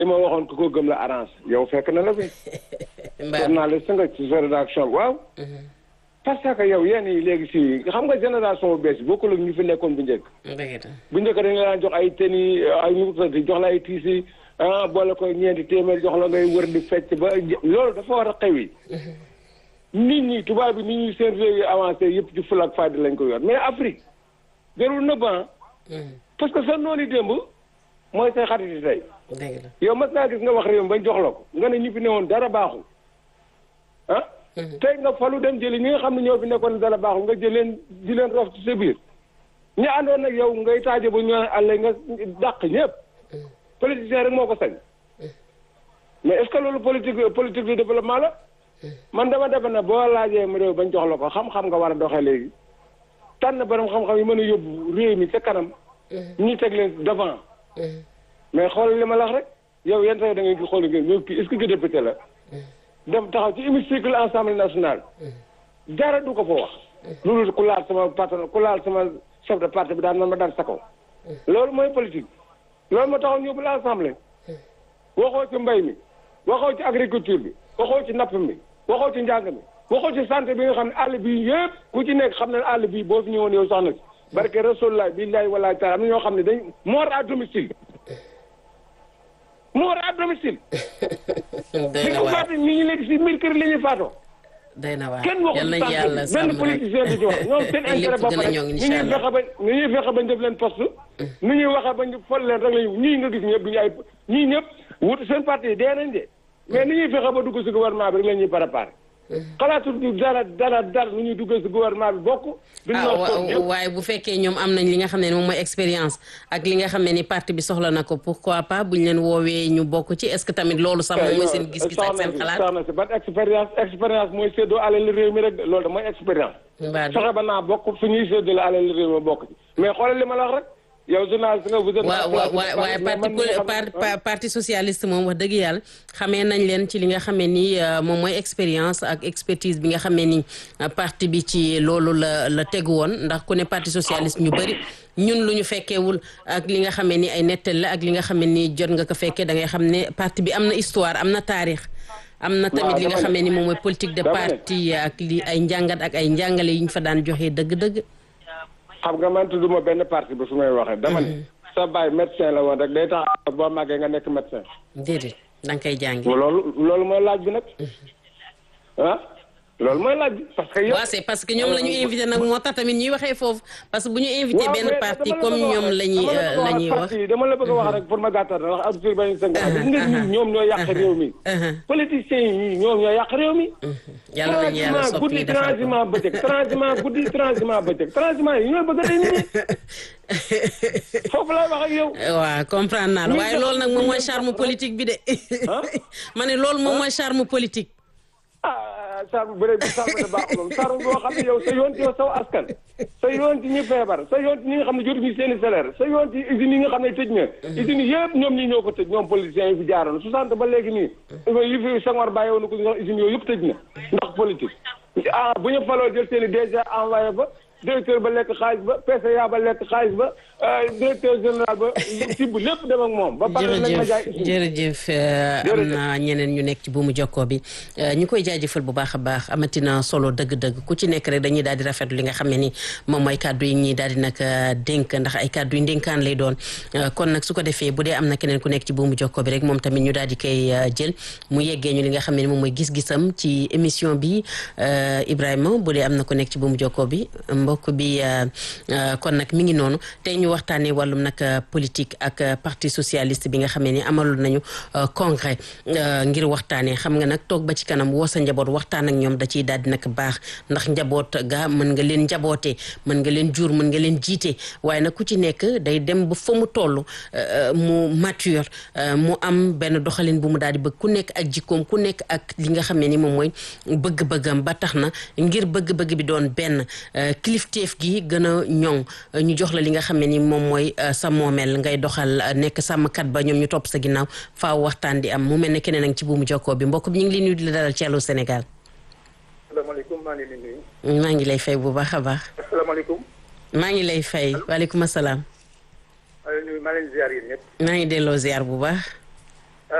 li ma waxoon ku ko gëm la arrange yow fekk na la fi. journaliste nga ci sa rédaction waaw. parce que yow yéen yi léegi si xam nga génération bu bees bi bokkul ak ñu fi nekkoon bu njëkk. bu njëkk dañu la daan jox ay tenue ay ñu jox la ay tiisi ah boole ko ñeenti téeméer jox la ngay wër di fecc ba loolu dafa war a xew yi. nit ñi tubaab bi nit ñi seen réew yi avancé yëpp ci ful ak fayda lañ ko yor mais Afrique jarul nëbb parce que sa noonu démb mooy say xarit yi tey. yow mas naa gis nga wax réew mi bañ jox la ko nga ne ñu fi newoon dara baaxul ah. tey nga falu dem jëli ñi nga xam ne ñoo fi nekkoon dara baaxul nga jël leen di leen rof ci sa biir ñi àndoon nag yow ngay taaje ba ñu àll nga dàq ñëpp. politicien rek moo ko sañ. mais est-ce que loolu politique politique de développement la. man dama defe ne boo laajee mu réew bañ jox la ko xam-xam nga war a doxee léegi tànn borom xam-xam yi mën a yóbbu réew mi ca kanam. ñi teg leen devant. mais xool li ma la wax rek yow yenn saa da ngay xool ngeen yow kii est-ce que député la. dem taxaw ci hémicycle assemblée nationale. dara du ko fa wax. loolu ku laal sama patron ku laal sama chef de parti bi daan man ma daan sa kaw. loolu mooy politique. loolu moo taxaw ñëw bu la assemblée. waxoo ci mbay mi waxoo ci agriculture bi waxoo ci napp mi. waxoo ci njàng mi waxoo ci santé bi nga xam ne àll bii yëpp ku ci nekk xam ne àll bii boo fi ñëwoon yow sax na si barke rasulullah billahi wala taala am na ñoo xam ne dañ mort à domicile mort à domicile di ko faatu ñi ngi léegi si mbir kër la ñuy faatoo day na waar kenn waxul santé benn politicien du ci wax ñoom seen intérêt bopp rek ni ñuy fexe ba ni ñuy fexe bañ def leen poste ni ñuy waxe bañ fol leen rek lañu ñii nga gis ñëpp duñu ay ñii ñëpp wut seen parti yi dee nañ de mais ni ñuy fexe ba dugg si gouvernement bi rek la ñuy préparé. xalaatul du dara dara dara nu ñuy dugg si gouvernement bi bokk. ah waaye bu fekkee ñoom am nañ li nga xam ne moom mooy expérience ak li nga xam ne ni parti bi soxla na ko pourquoi pas buñ leen woowee ñu bokk ci est-ce que tamit loolu sax moom mooy seen gis-gis ak seen xalaat. soxna si ban expérience expérience mooy séddoo alal réew mi rek loolu da mooy expérience. fexe ba naa bokk fu ñuy séddoo la alal réew mi bokk ci mais xoolal li ma la wax rek. yow journaliste nga vous êtes. waaw waaw waaye parti parti socialiste moom wax dëgg yàlla xamee nañ leen ci li nga xamee ni moom mooy expérience ak expertise bi nga xamee ni parti bi ci loolu la la tegu woon ndax ku ne parti socialiste ñu bëri ñun lu ñu fekkeewul ak li nga xamee ni ay nettal la ak li nga xamee ni jot nga ko fekkee da ngay xam ne parti bi am na histoire am na taarix. am na tamit li nga xamee ni moom mooy politique de parti ak li ay njàngat ak ay njàngale yi ñu fa daan joxe dëgg-dëgg. xam nga man tudduma benn parti ba su may waxee. dama ne sa baay médecin la woon rek day tax boo màggee nga nekk médecin. déedéet da nga koy jàngi. loolu loolu mooy laaj bi nag. ah loolu mooy laaj bi parce que. yow waaw c'est parce que ñoom la ñu invité nag moo tax tamit ñuy waxee foofu parce que bu ñu invité benn parti comme ñoom la ñuy la ñuy wax. dama la bëgg a wax rek pour ma gàttal ndax Abdoulaye Baye Sène gis nga ñi ñoom ñoo yàq réew mi. politiciens yi ñoom ñoo yàq réew mi. yàlla nañu yàlla soppi guddi transhumant bëccëg transhumant guddi transhumant bëccëg transhumant yi ñooy bëgg a nit ñi foofu lay wax ak yow. waaw comprendre naa la waaye loolu nag moom mooy charme politique bi de. ma ne loolu moom mooy charme politique. ah charme bëre bi charme de baax moom charme boo xam ne yow sa yoon ci yow saw askan sa yoon ci ñi feebar sa yoon ci ñi nga xam ne jotuñu seen i salaire sa yoon ci usines yi nga xam ne tëj na usines yëpp ñoom ñi ñoo ko tëj ñoom politiciens yi fi jaaroon soixante ba léegi nii yi fi Senghor bàyyi woon ko sax usines yooyu yëpp tëj na ndax politique ah bu ñu faloo jël seen i déjà envoyé ba directeur ba lekk xaalis ba PCA ba lekk xaalis ba directeur général ba tibb lépp dem ak moom. ba pare nañ ma jaay jërëjëf am na ñeneen ñu nekk ci buumu jokkoo bi ñu koy jaajëfal bu baax a baax amatina solo dëgg-dëgg ku ci nekk rek dañuy daal di rafetlu li nga xam ne ni moom mooy kàddu yi ñuy daal di nag dénk ndax ay kàddu yu ndénkaan lay doon kon nag su ko defee bu dee am na keneen ku nekk ci buumu jokkoo bi rek moom tamit ñu daal di koy jël mu yeggee ñu li nga xam ne ni moom mooy gis-gisam ci émission bi Ibrahima bu dee am na ku nekk ci buumu jokkoo bi mbokk bi kon nag mi ngi noonu tey ñu waxtaanee wàllum nag politique ak parti socialiste bi nga xamee ni amaloon nañu congrès ngir waxtaanee xam nga nag toog ba ci kanam woo sa njaboot waxtaan ak ñoom da ciy daal di nag baax ndax njaboot ga mën nga leen njabootee mën nga leen jur mën nga leen jiite waaye nag ku ci nekk day dem ba fa mu toll mu mature mu am benn doxalin bu mu daal di bëgg ku nekk ak jikkoom ku nekk ak li nga xamee ni moom mooy bëgg-bëggam ba tax na ngir bëgg-bëgg bi doon benn kilifteef gi gën a ñoŋ ñu jox la li nga xam ne ni moom mooy sa moomeel ngay doxal nekk sàmmkat ba ñoom ñu topp sa ginnaaw faaw waxtaan di am mu mel ne keneen ak ci buumu jokkoo bi mbokk bi ñu ngi leen nuyu di la dalal ci Allô Sénégal. asalaamaaleykum maa ngi leen di nuyu. maa ngi lay fay bu baax a baax. asalaamaaleykum. maa ngi lay fay waaleykum salaam. maa ngi leen ziar yéen ñëpp. maa ngi delloo ziar bu baax.